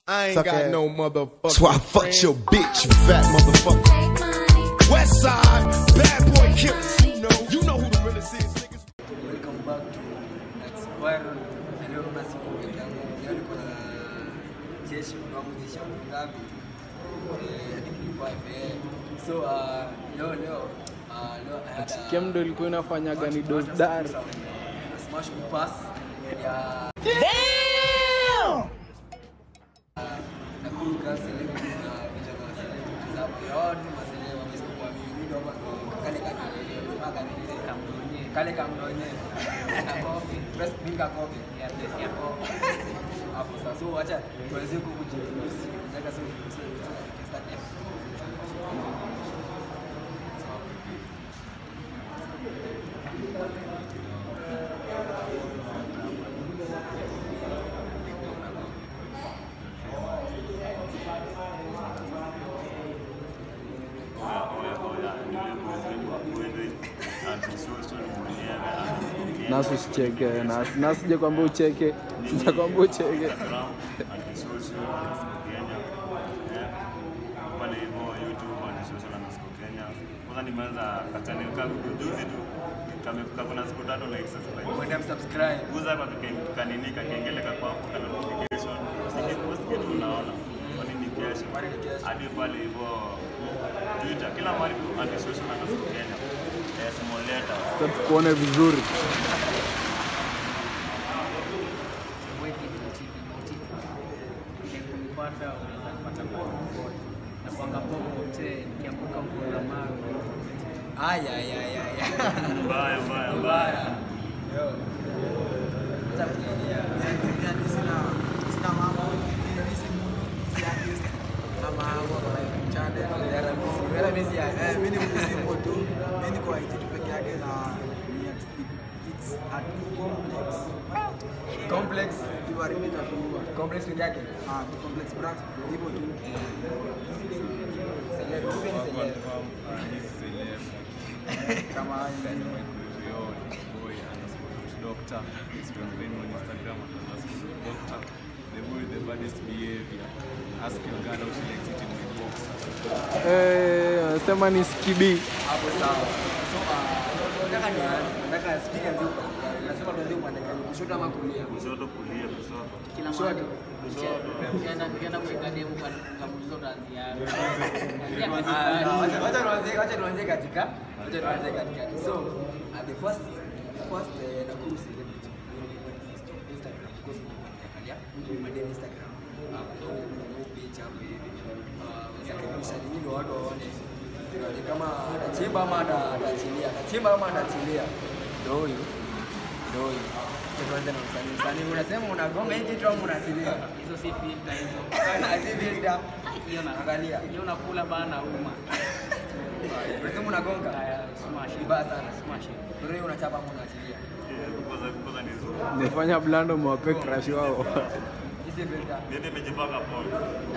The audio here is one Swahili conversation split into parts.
I ain't Suck got ass. no motherfucker. That's why I fucked your bitch, you fat motherfucker. West side, bad boy killers. You know, you know who the realest is, niggas. Welcome back to Next Viral. Na leo kuna siku peke yangu. Leo niko na jeshi wangu jeshi wangu ngapi? Eh, I think ni five, eh. So uh, leo leo uh, leo I had a Kemdo ilikuwa inafanyaga ni dosdar a smash pass ya Nakuru Girls Celebrities na vijana wa celebrities hapo. Yote maselema wamesipokuwa mimi. Mimi ndo hapa ndo kale kanilele. Sema kanilele. Kale kamdonye. Kakopi. Press finger copy. Ya press ya copy. Hapo sasa. So acha tuweze kukujiintroduce. Nataka sasa start ya. nasu usicheke nas- nasije kwamba ucheke sijakwamba ucheke pale hivyo YouTube antisocial underscore Kenya. Kwanza nimeanza kachannel kangu juzi tu kame- kako na siku tatu like subscribe. Mwende msubscribe. Guza kwa kike- kanini kakengele kako hapo kana notification. Usikipost kitu unaona. Kwani ni kesho. Kwani ni kesho. Hadi pale hivyo Twitter kila mahali tu antisocial underscore Kenya. Eh, small letter. Sasa tukuone vizuri kunipata unaweza kupata popote na kwanga popote nikiambuka mkola mawe Aya aya aya. Mbaya mbaya mbaya. Mbaya. Yo. Acha kuingia. Yaani sina sina mambo mimi si mtu si artist ama mambo kwa YouTube channel Wala misi, wala misi ya. eh mimi ni mzimbo tu mimi niko IG tu peke yake na ni at- it's at complex Complex. you are repeat tu Complex peke yake. ah ni complex branch hivyo tu Celeb. Mimi ni celeb. kama haya ingine Eh, anasema ni skibi Hapo sawa. So uh, nataka nianze. Nataka speaker ndio. Nasema tuanze upande gani? Kushoto ama kulia? Kushoto kulia kushoto. kila Kushoto. ukienda ukienda kuweka demu kamuliza utaanzia Ah, wacha- wacha tuanze- wacha tuanze katika wacha tuanze katikati so uh, the first the first uh, Nakuru celebrity Instagram because ukiangalia madem Instagram hapo no page hapo hivi uh, zakaribisha nini ndio watu waone Tunaone kama atachimba ama ata- atachilia atachimba ama atachilia ndio huyu ndio huyu Acha tuanze na msanii msanii unasema unagonga hii kitu au unachilia hizo si filter hizo Azivida. hiyo na Angalia. hiyo nakula bana uma Unasema unagonga haya smash Vibaya sana. smash Ndio unachapa ama unaachilia. Eh, Kwanza kwanza ni zuri. nifanya blando mwape crash wao Hizi filter. Mimi nimejipaka pole.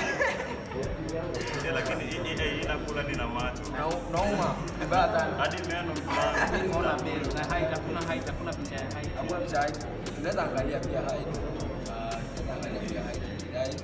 Eh, lakini hii- hii hii inakula nina macho. Unau- Unauma. Vibaya sana. Hadi meno fulani. ona mbele na height hakuna height hakuna picha ya height Hakuna picha height. Unaweza angalia pia height. Ah, unaweza angalia pia height. Height.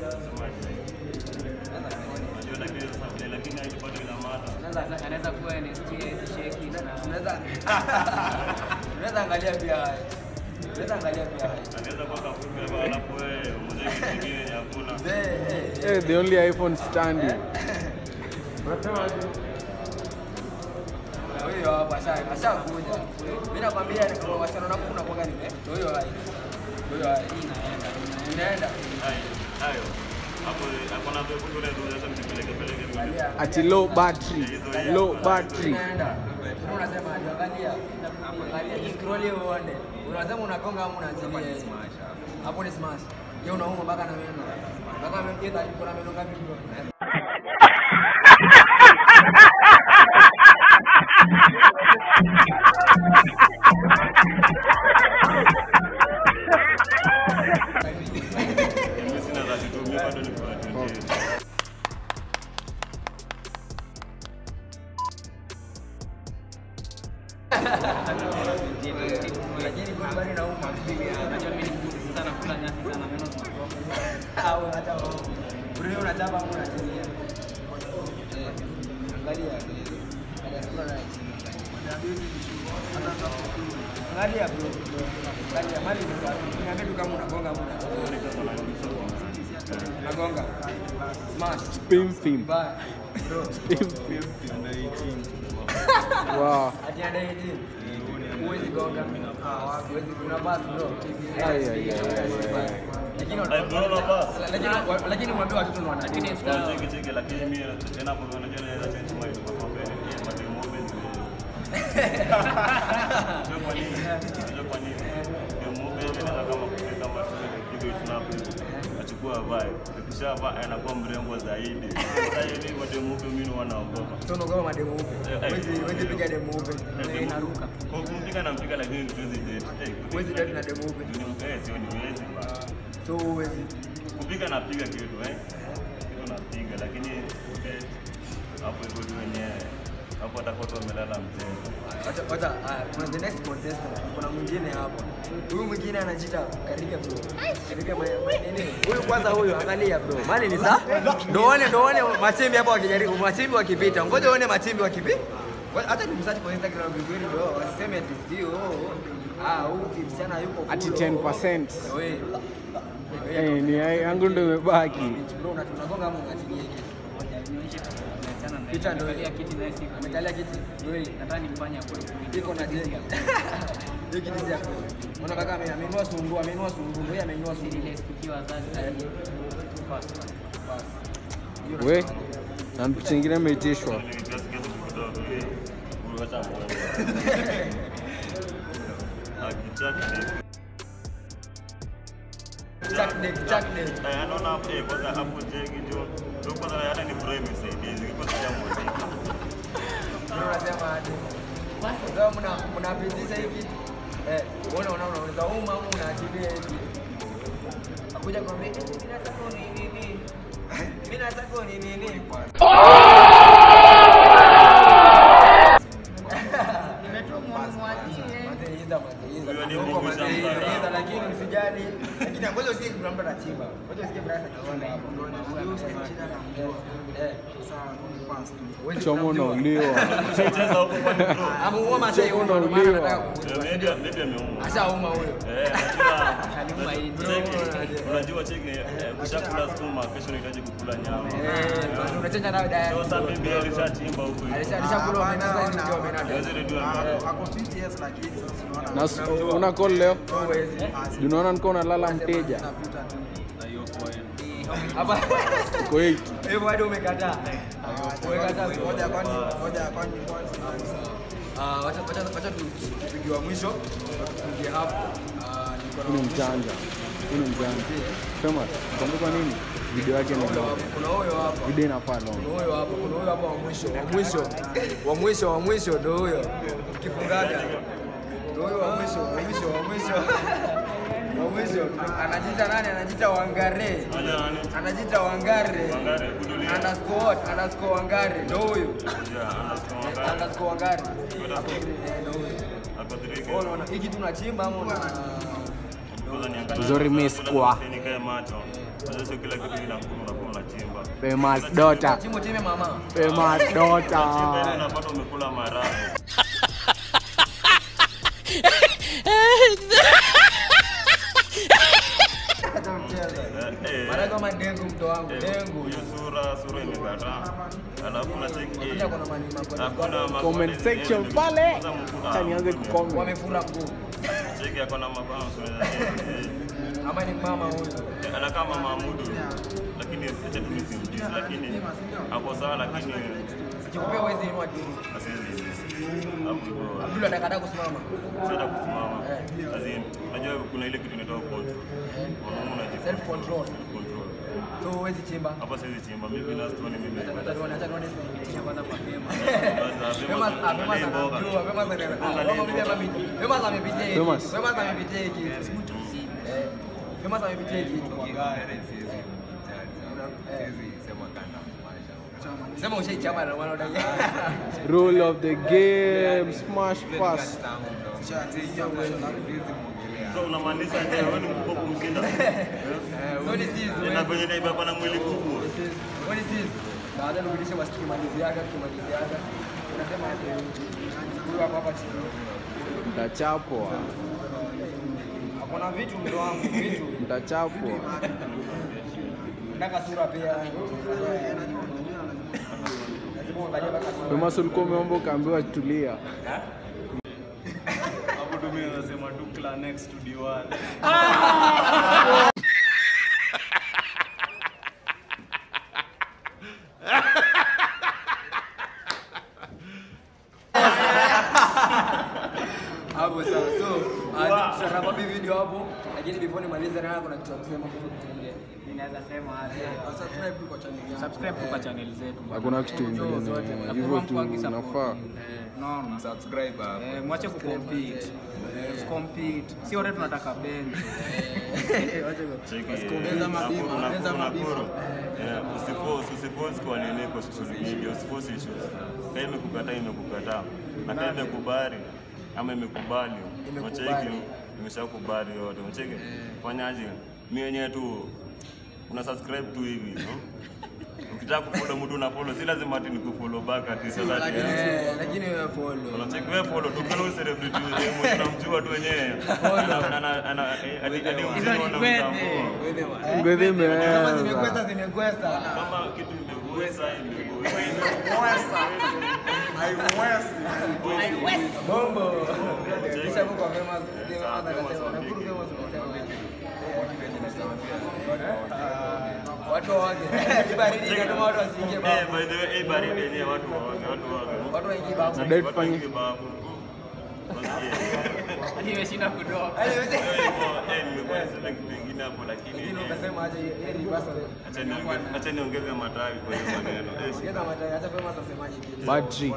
Unaweza angalia. Unajua lakini sasa vile lakini hii bado ina macho. Unaweza- anaweza kuwa NST shake na Unaweza Unaweza angalia pia height. Unaweza angalia pia height. Anaweza kuwa kafupi hapa alafu wewe mzee kingine yenye hakuna. Mzee, eh, Eh, the only iphone standing na huyo hapa asha- ashakuja. Mimi nakwambia ni kwa wasichana wangu unakuwa nime. Ndio huyo height. Ndio huyo height. Inaenda. Inaenda. Hayo. Hayo. Hapo hapo na ndio kule ndio sasa mtipeleke peleke mbele. Angalia. ati low battery low battery Unaenda. Sasa unasema ndio angalia. Angalia scroll hiyo uone. Unasema unagonga ama unaachilia yeye. Hapo ni smash. Yeye unauma mpaka na meno. Mpaka meno yeye tayari kuna meno ngapi? Mimi sina za kutumia bado niko na 28. Lakini kwa bado nauma. Unajua mimi ni mbuzi sana kula nyasi sana meno zinatoka. Au hata wewe unachapa au unachilia. Eh, Angalia. Angalia sura na Angalia bro. Angalia mali ni safi. Niambie tu kama unagonga au unachilia. Unagonga. Smash. Pim pim. Bye. Bro. Pim pim. Wow. Ati under 18. Huwezi gonga. Huwezi kuna pass bro. Ai, ai, ai, ai, ai. Lakini Ai, bro, na pass. lakini lakini mwambie watoto ni wana lakini Cheki cheki lakini mimi tena hapo unajua naweza change mind kwa sababu ya mademo open. Ndio kwa nini? Ndio kwa nini? Demo open inaweza kama kule kama kidogo snap. Achukua vibe. Kisha vaa anakuwa mrembo zaidi. Sasa hivi mademo open mimi wanaogopa. Sio unaogopa mademu upe. Huwezi huwezi piga demu upe. Inaruka. Kwa kumpiga na mpiga lakini tuwezi date. Huwezi date na demu upe. Ni mkae sio ni wezi ba. So huwezi. Kupiga napiga kitu eh. Kitu napiga lakini eh, hapo hivyo tu wenyewe. Hapo atakuwa tu amelala mzee. Wacha wacha ah, kuna the next contestant. Kuna mwingine hapa. Huyu mwingine anajiita Karibia bro. Karibia ma- ma- nini? Huyu kwanza huyu angalia bro. Mali ni saa. Ndio one ndio one machimbi hapa wakijaribu machimbi wakipita. Ngoja uone machimbi wakipita. Hata nimsearch kwa Instagram vizuri bro. Wasiseme ati sio. Ah, huyu msichana yuko Ati full, 10%. Wewe. Eh, ni ai- yangu ndo imebaki. Bro, una- unagonga ama unachilia hiki? Picha ndio Angalia kiti naye siku. Amekalia kiti. Ndio hii. Nataka nimfanye akule kuingia. iko na jenga. Hiyo kiti si yako. Unaona kaka ame- amenunua sungu, amenunua sungu, yeye amenunua sungu. Ile siku wazazi. Basi. Basi. Hiyo We, nasema. na picha ingine imeitishwa. Nilikiasi kiasi kidogo eh. Uliwacha muone. Akichaki Chuck dick, chuck dick. Eh, anaona hapo eh, kwanza hapo jegi jo. Ndio kwanza hata ni frame isaidizi. Kwanza ya moja. Ndio unasema aje? Sasa mna mnapitisha hiki. Eh, unaona unaona unaweza uma au unaachilia hiki. Akuja kwambia "Eh, mimi nataka ni nini? Mimi nataka ni nini? Mateiza, mateiza. Huyo ni Huko Mungu mateiza, shamba. lakini usijali. Lakini ngoja usikie kuna mtu anachimba. Ngoja usikie brasa akichimba hapo. Eh, huwezi Chomo kunamjua. unauliwa. Cheza huko kwa bro. Ameuma Masai huko, ndio maana Unauliwa. anataka kujua. Eh, maybe maybe ameuma. Ashauma huyo. Eh, unajua Aliuma hii. cheki. Unajua cheki eh, ukishakula sukuma kesho unahitaji kukula nyama. Eh, unachenja nayo diet. So sasa bibi alishachimba huko. Alisha- alishakula omena, sasa hivi ndio omena ndio. Hawezi redio Ako fit yes lakini sasa Na s- una call leo? Huwezi. Unaona niko nalala mteja. unaputa tu. Hapa Kwa hiyo hivyo hadi umekataa. Umekataa. Ngoja kwani ngoja kwani kwani Ah, wacha wacha wacha tupigiwa mwisho. Tupigie hapo. Ah, niko na huyu ni mjanja. Huyu ni mjanja. Sema, kumbuka nini? Video yake ni long. kuna huyo hapa. Video inafaa long. Kuna huyo hapa, kuna huyo hapa wa mwisho, wa mwisho. Wa mwisho, wa mwisho ndio huyo. Kifungaga. Ndio huyo wa mwisho, wa mwisho, wa mwisho. Wa mwisho. Anajiita nani? Anajiita Wangare. Nani? Anajiita Wangare. Wangare, kudulia. Underscore what? Underscore Wangare. Ndio huyo. Yeah, anasema Underscore Wangare. Kwenda Hapo kwa- eh, ndio huyo. Ako three Wewe unaona hiki tunachimba ama una Kwanza niangalie. Zuri miss kwa. Nikae macho. Sasa sio kila kitu kinakula unakuwa unachimba. Famous daughter. chimbo chime mama. Famous Chimba ile daughter. unapata umekula maharagwe. Hata mchezo. Eh, eh. Mara kama dengu mto wangu, dengu. Huyu sura sura imekataa. Alafu na cheki. Kuja kuna mani Hakuna makoni. ma- Comment section pale. Kwanza mkuu- Acha nianze ah, kucomment. Wamefura mguu. Cheki ako na mabango. eh, Ama ni mama huyo. eh. Anakaa mama Mahmudu. Lakini acha tu nisimjisi lakini ako sawa lakini Sikikupea huwezi inua juu. asiwezi. Hapo hivyo. Abdul atakataa kusimama. Sasa kusimama. Azin, unajua kuna ile kitu inaitwa control. Wanaume unaji Self control. control. So huwezi chimba. Hapa siwezi chimba mimi na stone mimi. Acha tuone, acha tuone thibitisha kwanza kwa Fema. Basi, Fema Fema- Fema Angalia mboga. anajua, Fema anajua. Mboga Ah, ni Fema bibi mboga. amepitia. Fema amepitia hiki. Famous. Fema amepitia hiki. Eh, Fema amepitia hiki. Eh. Sema ushaichapa na maana unadai. Rule of the game. Smash pass. so unamaanisha je wewe ni mkubwa kumshinda So ni sisi. na venye naiba hapa na mwili kubwa What is this? Baada nirudishe basi tukimaliziaga tukimaliziaga. Unasema ati huyu hapa hapa chini. Mtachapwa, Hakuna vitu mdo wangu, vitu. mtachapwa. Nataka sura pia. Lazima uangalie mpaka sura. Thomas ulikuwa umeomba ukaambiwa tulia. hapo tu mimi nasema tu clan next to D1 Hapo sawa. So, ah, tutachapa hii video hapo, lakini before nimalize na kuna kitu cha kusema kuhusu kufungia. Ninaweza sema aje. Subscribe tu kwa channel yangu. Subscribe tu kwa channel zetu. Hakuna kitu ingine, hivyo tu unafaa. Naona. Eh, mwache kucompete. Compete. Si wote tunataka bench. Cheki, Ongeza mabima, Nakuru- ongeza Nakuru- mabima. Nakuru. Eh, usiforce- usiforce kwa nini kwa social media, usiforce issues. Kama imekukataa imekukataa, na kama imekubali ama imekubali, Imekubali. unacheki imeshakubali yote, unacheki fanyaje? Mimi wenyewe tu una subscribe tu hivi no? Ukitaka kufollow mtu una follow, si lazima ati nikufollow back ati sasa ati Eh, lakini wewe follow. unacheki wewe follow tu kama celebrity wewe mwenyewe unamjua tu wenyewe. Ana ana ana hadi hadi Hizo ni uzima unamtambua. kwete. Ngwedhi Kama imeweza. zimekwesta zimekwesta. kama kitu imeweza imeweza Bombo. Kisha Mungu afema sema akasema na kuru fema Watu wage. Baridi kama watu wasiingie Eh, babu. by the way, eh, baridi yenyewe watu waone, watu waone. Watu waingie babu. Nadai Watu tufanye waingie babu. Wasikie. Hadi imeshinda kudoka. Ale Kwa wote. hivyo, eh, nimekuwa niseme kitu ingine hapo lakini Lakini eh, ukasema aje yeye ni basa. acha niongeze- acha niongeze matawi kwa hiyo maneno. Eh, Ongeza mataya acha fema asemaje kitu. bad trick.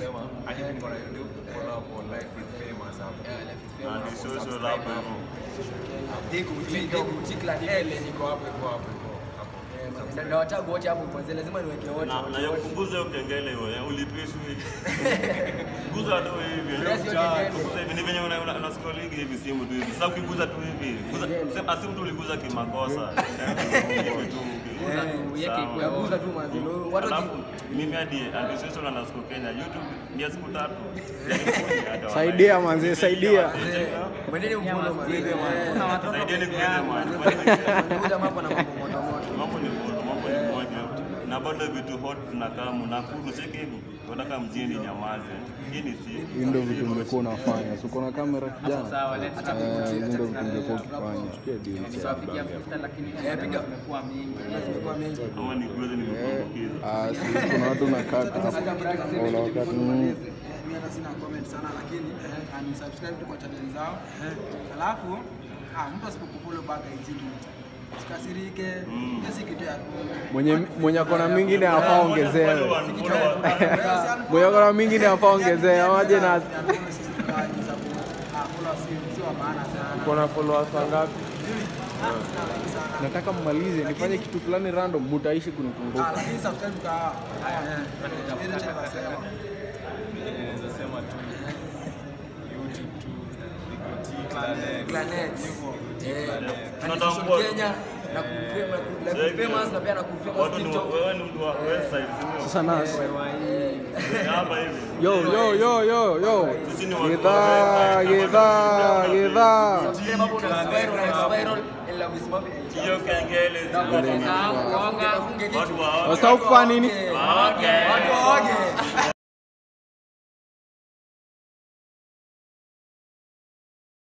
na ni social hapo hivyo. Digu digu tikla ele niko hapo hapo. Eh, na watagu wote hapo kwanza lazima niweke wote. Na- na hiyo punguza hiyo kengele hiyo, eh, ulipishwi. Punguza tu hivi. eh, Yes, hiyo kengele. punguza hivi, ni venye una- una- una scroll hivi simu tu hivi. Sasa ukiguza tu hivi, guza- sema simu tu uliguza kimakosa. Eh, hivi tu, ukiguza tu, Uweke sawa. ikuwe Yaguza tu mazilo. Watu Alafu mimi hadi antisocial na Nasco Kenya YouTube ni ya siku tatu. Hata Saidia manze, saidia. Mwendeni mvuno mazilo. Kuna watoto Saidieni peke kuelewa. yao. Kuja mambo na mambo moto moto. Mambo ni moto, mambo ni moja. Na bado vitu hot tunakaa Nakuru cheki hivi. Tunataka mjini nyamaze. Hii ni si. Hii ndio vitu ungekuwa unafanya. Si uko na kamera kijana? Sawa, let's Eh, hizi ndio vitu ungekuwa ukifanya. Tukie deal. Tunapiga futa lakini piga. zimekuwa mingi. Zimekuwa mengi. Ama ni kweli nimekuambukiza. Ah, si kuna watu nakata hapo. Sasa brother sasa Wala hivi wakati tuko mm, Mimi hata sina comment sana lakini eh, and subscribe tu kwa channel zao. Alafu ah, mtu asipokufollow back IG usikasirike. Hiyo si kitu ya ku- mwenye mwenye akona mingine afaa ongezewe. Follow one, follow one. Mwenye akona mingine afaa ongezewe. Waje na Unfollow sisi tukaji sababu ah, follow si si wa maana sana. uko na followers wangapi? Ah, sina wengi sana. Nataka mmalize nifanye kitu fulani random, mutaishi Ah, kunikumbuka. lakini subscribe tuka haya. Ile channel nasema. Planet. Eh, Tunatambua. Antisocial Kenya na kufema na Cheki. famous na pia na kufema Watu ni TikTok. wewe ni mtu wa website, si ndio? Sasa nasi. Hapa hivi. Yo yo yo yo yo. Sisi ni watu wa Gidhaa, website. gidhaa, gidhaa. Subscribe hapo na spiral na spiral and love is moving. Hiyo kengele Sahau kugonga. Funge kitu. watu wa Wasahau kufanya nini? Okay. Watu waoge.